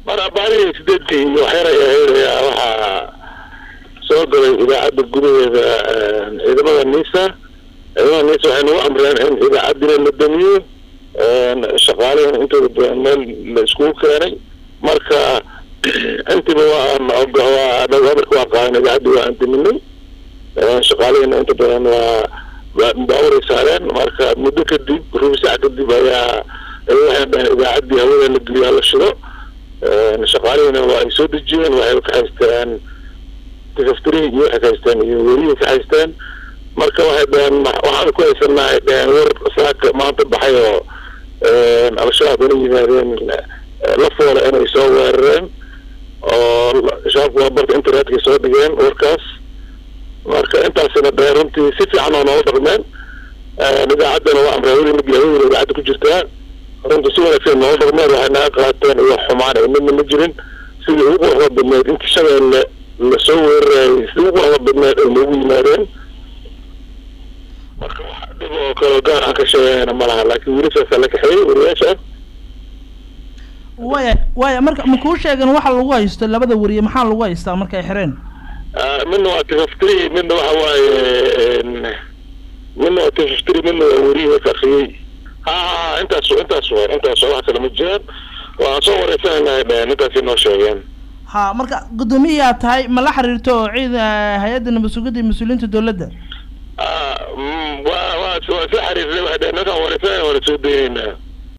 mar abaarihii sideedkii iyo waxyar ay ahayd ayaa waxaa soo galay idaacadda gudaheeda ciidamada nisa ciidamada nisa waxay nagu amreen in idaacaddina la damiyo shaqaalihina intooda badan meel la iskugu keenay marka intiba waan waa hadalka waa qaadan idaacaddii waa aan daminay shaqaalihina inta badan waa baaburay saareen marka muddo kadib rubi sac kadib ayaa waxay dhahen idaacaddii hawada la geliyo hala shido shaqaalihina waa ay soo dejiyeen waxay ka haysteen tifaftirihi iyo waxay ka haysteen iyo werihii ka haysteen marka waxay dhaheen waxaan ku haysanaa ay dhaheen war saaka maanta baxay oo al-shabaab inay yimaadeen la foole inay soo weerareen oo shabaabku waa barta internetka soo dhigeen warkaas marka intaasina dhaheen runtii si fiican oo noola dhaqmeen idaacaddana waa amray hawada la geliyo hawada idaacadda ku jirtaa runtii si wanaagsan noola dhaqmeen waxay naga qaateen iyo xumaan ay midna ma jirin sidii ugu quruxda badneed intii shabeelle lasoo weerarayay sidii ugu quruxda badneed ay noogu yimaadeen marka wax dhib oo kale gaar aan ka sheegayna ma laha laakiin weli saasaa la kaxeeyey wariyaasha waya waya marka ma kuu sheegan waxa lagu haysto labada wariye maxaa lagu haystaa marka ay xireen midna waa tifaftiri midna waxa waaye midna waa tifaftiri midna waa weriyihii qarxiyey ha ha intaas intaas wa intaas wax kale ma jiraan waan soo wareysanayna dhaheen intaasay noo sheegeen ha marka guddoomiyayaa tahay ma la xiriirto oo ciid hay-adda nabad sugidda iyo mas-uuliyiinta dowladda waa waa waa isla xiriirnay waxay dhaheen ninkaan wareysanayna waana soo dayeynaa